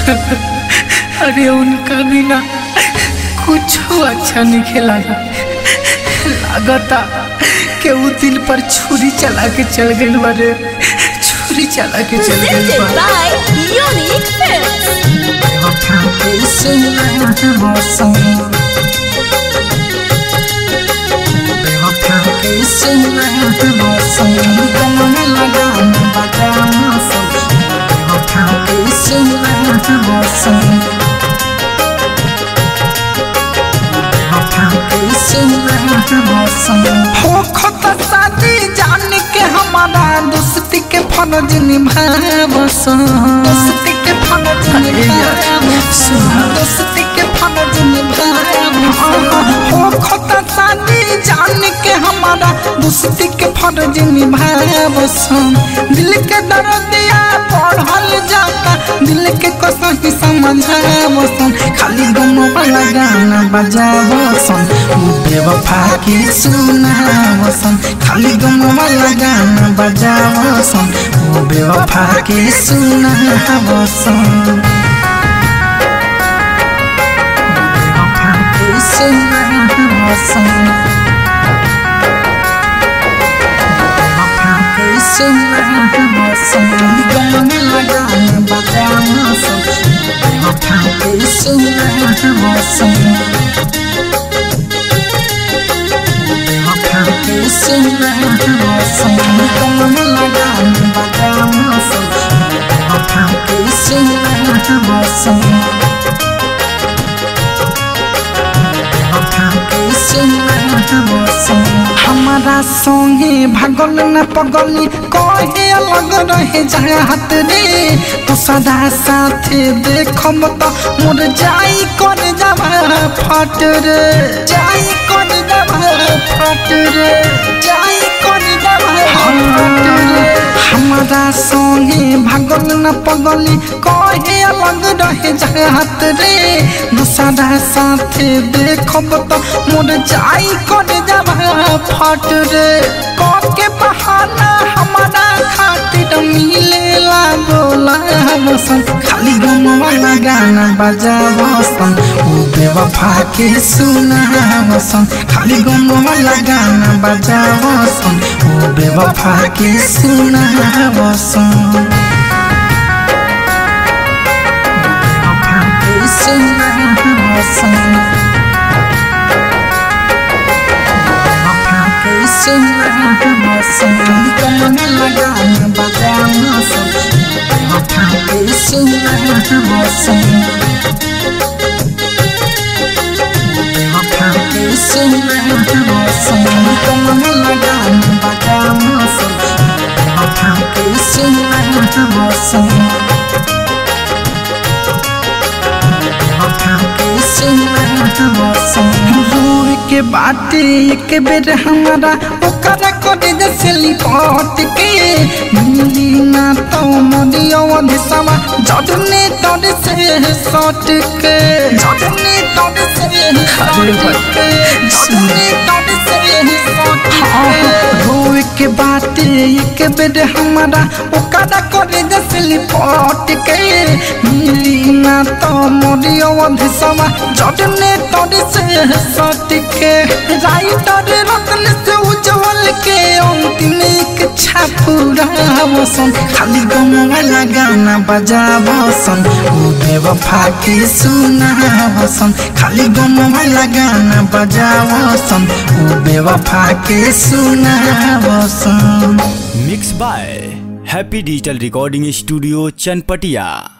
अरे उनका बिना कुछ अच्छा नहीं खेला लागता के वो दिल पर छुरी चला के चल गई बारे छुरी चला के चल गई Presented by Unique Films. हो खता शादी जान के हमारा दोस्ती के फर्ज निभावस दोस्ती के फर्ज निभावस दोस्ती के फर्ज निभावस हो खता शादी जान के हमारा दोस्ती के फर्ज निभावस दिल के दर्दिया पढ़ल जाता दिल के कसम समझावस खाली गम वाला गाना बजावसन बेवफा के सुनावसन खाली गम वाला गाना बजावसन ओ बेवफा के सुनावसन बेवफा के सुनावसन बेवफा के सुनावसन गम वाला गाना बजावसन बेवफा के सुनावसन हमारा संगे भगल न पगली कहे अलग रहे जात रे तो सदा साथे देखम तो मोर जाई कर जावा फट रे जाई कर जावा फट रे जाई कर जावा फट रे हमारा संगे भगल न पगली कहे अलग रहे जात रे दूसरा साथे देखब तो मोर जाई कर जावा फट रे के बहाना हमारा खातिर मिले लागोला बसन खाली गम वाला गाना बजावसन ओ बेवफा के सुनावसन खाली गम वाला गाना बजावसन ओ बेवफा के सुनावसन बेवफा के सुनावसन रोए के बाटे एक बेर हमारा ओकरा करे जैसे लिपट के मिली ना तो मोदियो दिसवा जडने तोड़ से सट के जडने तोड़ से सट के जडने तोड़ से सट के रोए के बाटे एक बेर हमारा ओकरा करे जैसे लिपट के मिली ना तो मोदियो दिसवा जडने तोड़ से सट के राइटर रतन से उज्जवल के अंतिम इच्छा पूरा वसन खाली गम वाला गाना बजावसन ओ बेवफा के सुनावसन खाली गम वाला गाना बजावसन ओ बेवफा के सुनावसन mix by happy digital recording studio Chanpatia